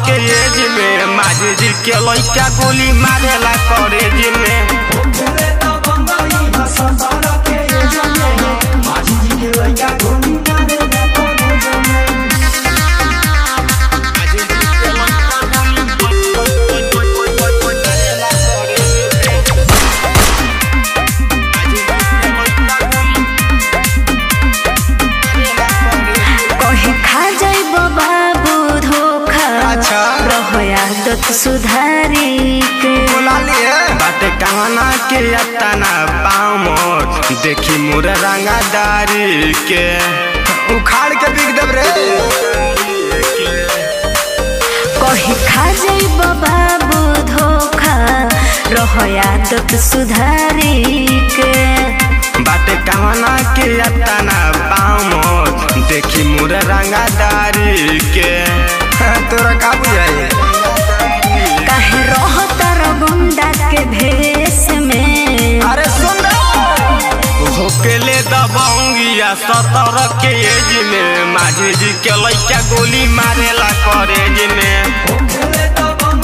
के एज में माझी जी के लइका गोली मारेला कॉलेज में कहीं खा जाइब बाबू धोखा अच्छा। रहो आदत सुधारी के बाटे कहना के अतना पाँव मोर देखी मोर रंगादारी के उखाड़ के बिक देब रे कहीं खा जाइब बाबू धोखा रहो आदत सुधारी के बाटे कहना के अतना पाँव मोर देखी मोर रंगादारी के तोरा का बुझाई काहे रहो तर गुंडा के भेष में अरे सुन होकेले दबंगिया सतर के एज में माझी जी के लइका गोली मारेला कॉलेज में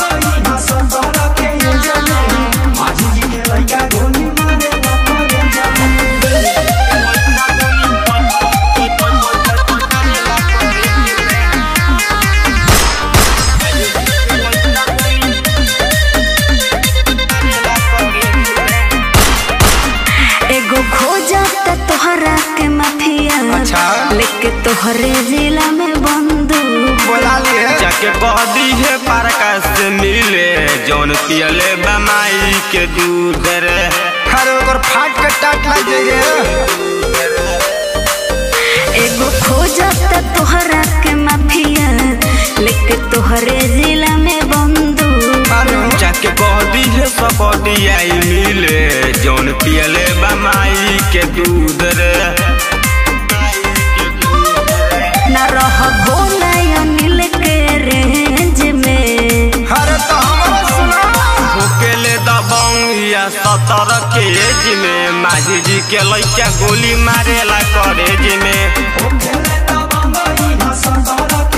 एगो खोजत तोहरा के माफिया अच्छा। लेके तोहरे जिला में बंदूक जाके कह दी है पारका से मिले जौन पियले बमाई के दूध रे हर ओकर फाट के टाट लग जाइए एगो खोजत तोहरा के माफिया लेके तोहरे जिला में बंदूक जाके कह दी है सकती आई मिले जौन पियले बमाई के दूध रे न रह बोला अनिल के रेंज में अरे तो हमरा सुना होकेले दबंगिया सतर के एज में माझी जी के लइका गोली मारेला कॉलेज में Santola